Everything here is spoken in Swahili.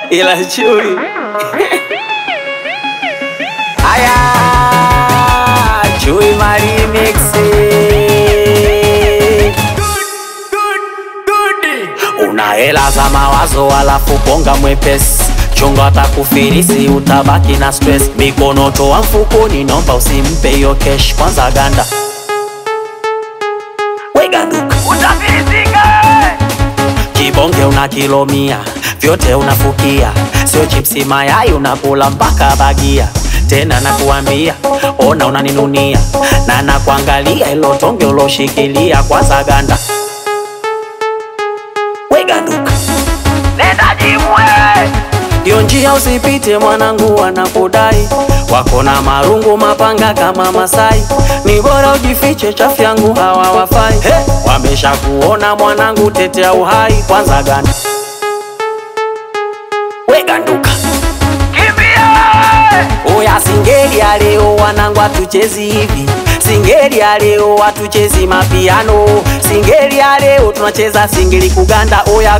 ila chui aya chui marimixi una hela za mawazo alafu bonga mwepesi chunga atakufilisi utabaki na stress mikono toa mfukoni nomba usimpe hiyo kesh kwanza ganda weganduka kibonge una kilo mia vyote unafukia sio chipsi mayai unakula mpaka bagia tena nakuambia ona unaninunia na nakuangalia ilo tonge uloshikilia kwanza ganda weganduka Yo njia usipite mwanangu, wanakudai wako na marungu mapanga kama Masai, ni bora ujifiche, chafu yangu hawa wafai. Hey, wamesha kuona mwanangu, tetea uhai kwanza, ganda we ganduka Oya singeli ya leo wanangu, hatuchezi hivi. Singeli ya leo hatuchezi mapiano. Singeli ya leo tunacheza singeli kuganda. Oya